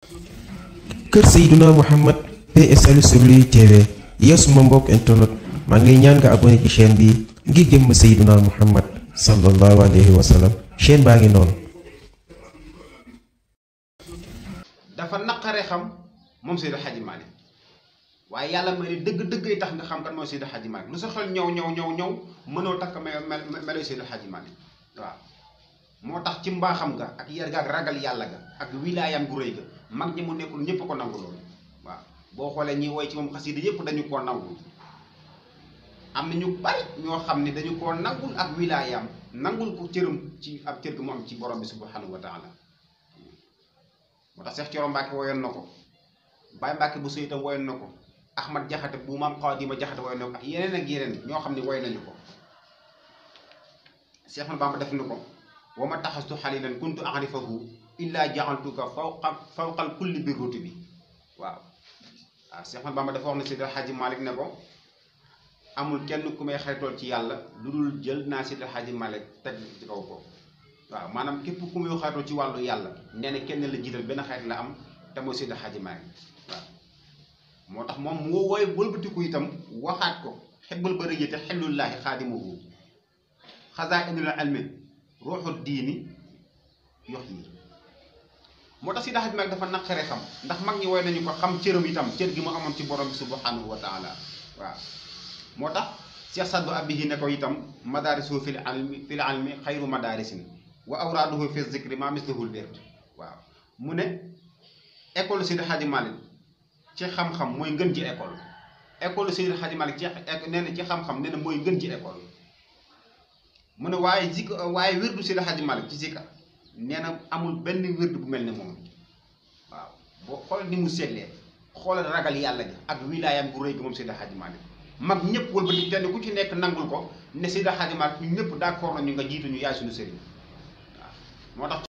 kër Seydina Mouhamed PSL sur lui TV yow suma mbokk internet maa ngi lay ñaan nga abonné ci chaîne bi ngir jëmm Seydina Mouhamed sallallahu alayhi wa sallam chaîne baa ngi noonu. dafa naqare xam moom Seydi Hadji Malick waaye yàlla may ne dëgg-dëgg yi tax nga xam kan mooy Seydi Hadji Malick lu sa xel ñëw ñëw ñëw ñëw mënoo takk mel melo Seydi Hadji Malick waaw moo tax ci mbaaxam ga ak yar ga ak ragal yàlla ga ak wilaayam gu rëy ga mag ñi mu nekkul ñëpp ko nangu loolu waaw boo xoolee ñi woy ci moom xasida yëpp dañu koo nangul am na ñu bari ñoo xam ne dañu koo nangul ak wilaayam nangul ko cëram ci ab cër gi mu am ci borom bi subhanahu wa taala moo tax Seex Coro Mbàkke woyoon na ko Baay Mbàkke bu itam woyoon na ko Ahmad Jaxate bu maam Xaadima Jaxate woyoon na ko ak yeneen ak yeneen ñoo xam ne woy nañu ko Seex Ahmadu Bamba def na ko wa ma taxastu xalilan kuntu arifahu illa jaxaltuka fawqa fawqal kulli bi ruuti bi waaw waaw Seex Ahmadu Bamba dafa wax ne Seydi Hadji Malick ne ko amul kenn ku may xaritool ci yàlla lu dul jël naa Seydi Hadji Malick teg ci kaw ko waaw maanaam képp ku muy xaritoo ci wàllu yàlla nee na kenn la jiital benn xarit la am te mooy Seydi Hadji Malick waaw moo tax moom moo wooy wëlbatiku itam waxaat ko xebbal ba rëjee te xellullaahi xaadimuhu xasaa indil almi ruuxu diini yox yi moo tax Seydi Hadji Malick dafa naqare xam ndax mag ñi woy nañu ko xam cëram itam cër gi mu amoon ci borom bi subhanahu wa taala waaw moo tax Cheikh Saddu Abihi ne ko itam madaarisu fil almi fil almi xayru madaarisin wa awraaduhu fi zikri ma mislahul wird waaw mu ne école Seydi Hadji Malick ci xam-xam mooy ngën ji école école Seydi Hadji Malick ci nee na ci xam-xam nee na mooy ngën ji école mu ne waaye zik waaye wirdu Seydi Hadji Malick ci zikar nee na amul benn wirdu bu mel ne moom waaw boo xool ni mu seetlee xoolal ragal yàlla gi ak wilaayam bu rëy gi moom Seydi Hadji Malick mag ñëpp wëlbati kenn ku ci nekk nangul ko ne Seydi Hadji Malick ñu ñëpp d'accord nañu nga jiitu ñu yaay suñu sëriñ waaw moo tax